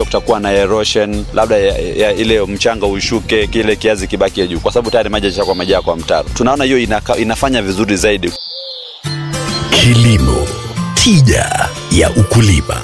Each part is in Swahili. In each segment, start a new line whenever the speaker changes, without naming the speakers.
kutakuwa na erosion labda ya, ya ile mchanga ushuke kile kiazi kibakie juu kwa sababu tayari maji yashakuwa majaa kwa mtaro tunaona hiyo inaka, inafanya vizuri zaidi
Kilimo, tija ya ukulima.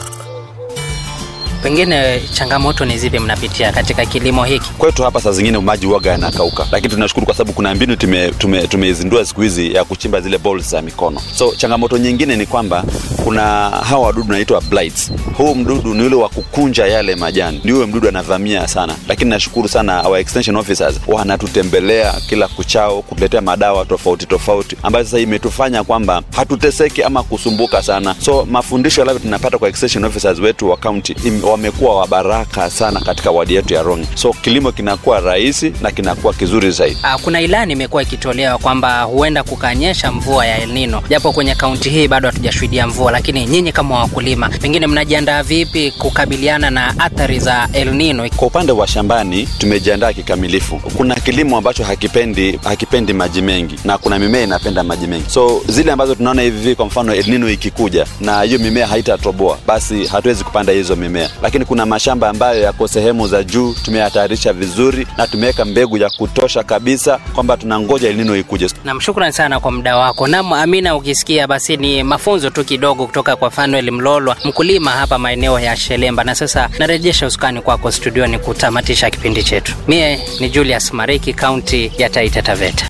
Pengine changamoto ni zipi mnapitia katika kilimo hiki?
kwetu hapa saa zingine maji uoga yanakauka lakini tunashukuru kwa sababu kuna mbinu tumeizindua tume, tumeizindua siku hizi ya kuchimba zile balls za mikono so changamoto nyingine ni kwamba kuna hawa wadudu naitwa blights huu mdudu ni ule wa kukunja yale majani ni huyo mdudu anavamia sana lakini nashukuru sana our extension officers wanatutembelea kila kuchao kutuletea madawa tofauti tofauti ambayo sasa imetufanya kwamba hatuteseki ama kusumbuka sana so mafundisho yale tunapata kwa extension officers wetu wa county im- wamekuwa wabaraka sana katika wadi yetu ya Rongi so kilimo kinakuwa rahisi na kinakuwa kizuri zaidi
Ah, Kuna ilani imekuwa ikitolewa kwamba huenda kukanyesha mvua ya El Nino, japo kwenye kaunti hii bado hatujashuhudia mvua, lakini nyinyi kama wakulima, pengine mnajiandaa vipi kukabiliana na athari za El Nino?
kwa upande wa shambani tumejiandaa kikamilifu kuna kilimo ambacho hakipendi hakipendi maji mengi na kuna mimea inapenda maji mengi so zile ambazo tunaona hivi kwa mfano El Nino ikikuja na hiyo mimea haitatoboa basi hatuwezi kupanda hizo mimea lakini kuna mashamba ambayo yako sehemu za juu tumeyatayarisha vizuri na tumeweka mbegu ya kutosha kabisa kwamba tunangoja El Nino ikuje
Nam, shukran sana kwa muda wako. Nam Amina, ukisikia basi ni mafunzo tu kidogo kutoka kwa Fanuel Mlolwa, mkulima hapa maeneo ya Shelemba. Na sasa narejesha usukani kwako studioni kutamatisha kipindi chetu. Mie ni Julius Mariki, kaunti ya Taita Taveta.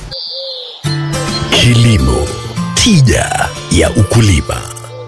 Kilimo, tija ya ukulima.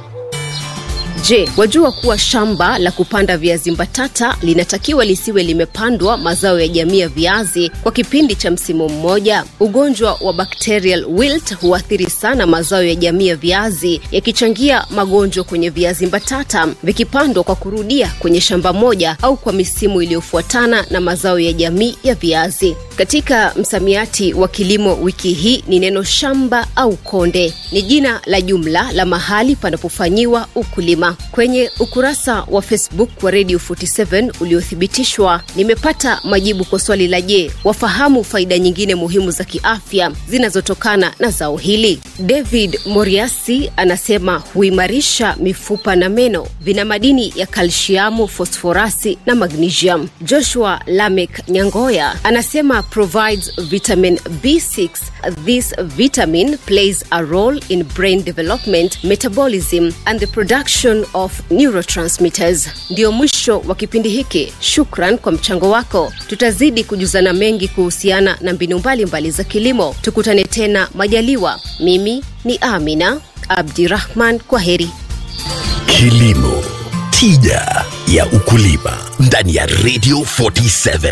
Je, wajua kuwa shamba la kupanda viazi mbatata linatakiwa lisiwe limepandwa mazao ya jamii ya viazi kwa kipindi cha msimu mmoja? Ugonjwa wa bacterial wilt huathiri sana mazao ya jamii ya viazi, yakichangia magonjwa kwenye viazi mbatata vikipandwa kwa kurudia kwenye shamba moja au kwa misimu iliyofuatana na mazao ya jamii ya viazi. Katika msamiati wa kilimo wiki hii ni neno shamba au konde, ni jina la jumla la mahali panapofanyiwa ukulima. Kwenye ukurasa wa Facebook wa Radio 47 uliothibitishwa, nimepata majibu kwa swali la je, wafahamu faida nyingine muhimu za kiafya zinazotokana na zao hili? David Moriasi anasema huimarisha mifupa na meno, vina madini ya kalsiamu, fosforasi na magnesium. Joshua Lamek Nyangoya anasema provides vitamin B6. This vitamin plays a role in brain development, metabolism and the production of neurotransmitters. Ndio mwisho wa kipindi hiki. Shukran kwa mchango wako. Tutazidi kujuzana mengi kuhusiana na mbinu mbalimbali za kilimo. Tukutane tena majaliwa. Mimi ni Amina Abdirahman. Kwa heri.
Kilimo, tija ya ukulima ndani ya Radio 47.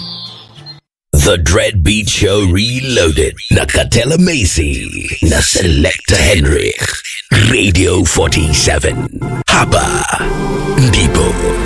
The Dread Beat Show Reloaded na Katela Macy na Selector Henrik. Radio 47. Hapa ndipo